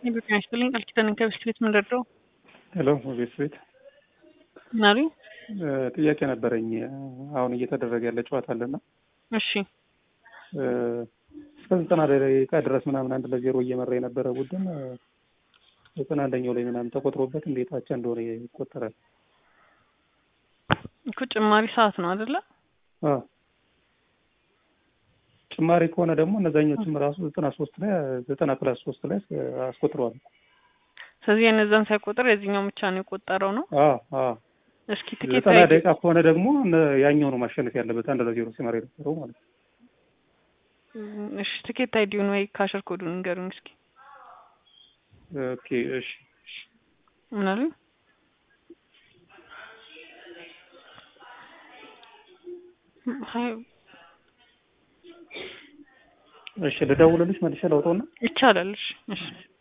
የኢትዮጵያ ይስጥልኝ ቃል ኪዳን ከብስት ቤት ምንደርደው ሄሎ ቤት ቤት ናሪ ጥያቄ ነበረኝ። አሁን እየተደረገ ያለ ጨዋታ አለና እሺ እስከ ዘጠና ደቂቃ ድረስ ምናምን አንድ ለዜሮ እየመራ የነበረ ቡድን ዘጠና አንደኛው ላይ ምናምን ተቆጥሮበት እንዴት አቻ እንደሆነ ይቆጠራል? እኮ ጭማሪ ሰዓት ነው አይደለ? አዎ ጭማሪ ከሆነ ደግሞ እነዛኞቹም ራሱ ዘጠና ሶስት ላይ ዘጠና ፕላስ ሶስት ላይ አስቆጥረዋል። ስለዚህ የነዛን ሳይቆጥር የዚህኛው ብቻ ነው የቆጠረው ነው። አዎ አዎ እስኪ ትኬት ዘጠና ደቂቃ ከሆነ ደግሞ ያኛው ነው ማሸነፍ ያለበት አንድ ለዜሮ ሲመራ የነበረው ማለት ነው። እሺ ትኬት አይዲውን ወይ ካሸር ኮዱን ንገሩኝ እስኪ። ኦኬ እሺ እሺ ምን አሉኝ? እሺ ልደውልልሽ መልሼ ላውጣውና ይቻላል። እሺ እሺ